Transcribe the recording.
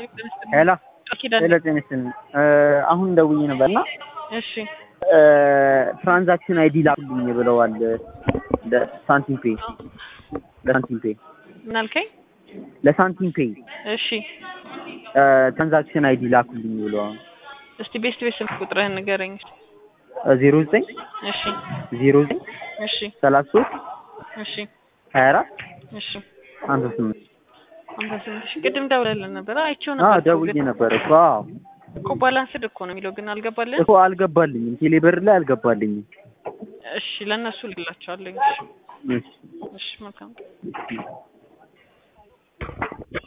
ሄሎ ኪዳን ሄሎ ጤና ይስጥልኝ አሁን ደውዬ ነበርና እሺ ትራንዛክሽን አይዲ ላኩልኝ ብለዋል ለሳንቲም ፔይ ለሳንቲም ፔይ ምን አልከኝ? ለሳንቲም ፔይ እሺ ትራንዛክሽን አይዲ ላኩልኝ ብለዋል እስቲ ቤስት ቤት ስልክ ቁጥርህን ንገረኝ። ዜሮ ዘጠኝ እሺ ዜሮ ዘጠኝ እሺ ሰላሳ ሶስት እሺ ሀያ አራት እሺ ሀምሳ ስምንት ሃምሳ ስምንት ሺህ ቅድም ደውለልን ነበር። አይቼው አዎ ነበር እኮ ደውዬ ግን ነበረ እኮ አዎ እኮ ባላንስድ እኮ ነው የሚለው ግን አልገባልን። እኮ አልገባልኝም ቴሌብር ላይ አልገባልኝም እሺ ለእነሱ ልላቸዋለኝ። እሺ እሺ መልካም